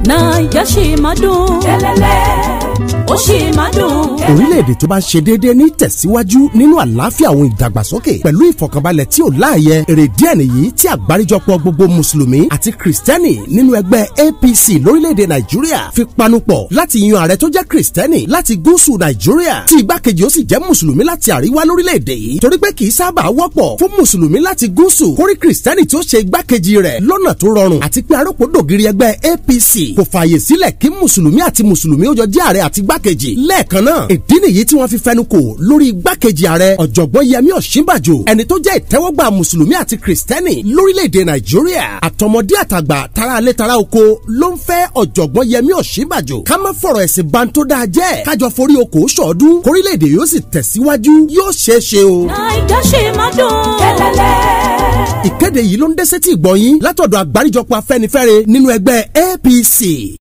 naija ṣì máa dùn. kẹ́lẹ́lẹ́ ó ṣì máa dùn. orílẹ̀-èdè tó bá ṣe déédéé ní tẹ̀síwájú nínú àlàáfíà àwọn ìdàgbàsókè pẹ̀lú ìfọ̀kànbalẹ̀ tí ò láàyè èrè díẹ̀ nìyí tí àgbáríjọpọ̀ gbogbo mùsùlùmí àti kìrìsìtẹ́nì nínú ẹgbẹ́ APC lórílẹ̀-èdè nàìjíríà fi panupọ̀ láti yan ààrẹ tó jẹ́ kìrìsìtẹ́nì láti gúúsù nàìjíríà tí igbákejì ó sì jẹ́ mùsùlùmí láti àríwá lórílẹ̀-èdè yìí torí pé kì í sábà wọ́pọ̀ fún mùsùlùmí láti gúúsù kórí kìrìsìtẹ́nì tí ó ṣe igbákejì rẹ̀ lọ́nà tó rọrùn àti pé arókòdògiri ẹgbẹ́ APC kò fààyè sílẹ̀ kí mùsùlùmí àti mùsùlùmí ó jọ jẹ́ ààrẹ àti igbákejì lẹ́ẹ̀kan náà ìdí nìyí tí wọ́n fi fẹnu kò lórí igbákejì ààrẹ ọ̀jọ̀gbọ́n yẹmí ọ̀ṣínbàjò ẹni tó jẹ́ ìtẹ́wọ́gbà mùsùlùmí àti kìrìsìtẹ́nì lórílẹ̀‐èdè nàìjíríà àtọmọdé àtàgbà tara alẹ́ tara oko ló ń fẹ́ ọ̀jọ̀gbọ́n yẹmí ọ̀ṣínbàjò ká má fọ̀rọ̀ ẹ̀sìn ban tó dáa jẹ́ kájọ forí oko sọ̀ọ́dún kórílẹ̀‐èdè yóò sì tẹ̀síwájú yóò ṣeé ṣe o. naija ṣì máa dùn. kẹ́lẹ́lẹ́. ìkéde yìí ló ń dẹ́sẹ̀ tí ìgbọ̀nyín látọ̀dọ̀ àgbáríjọpọ̀ afẹ́nifẹ́re nínú ẹgbẹ́ APC.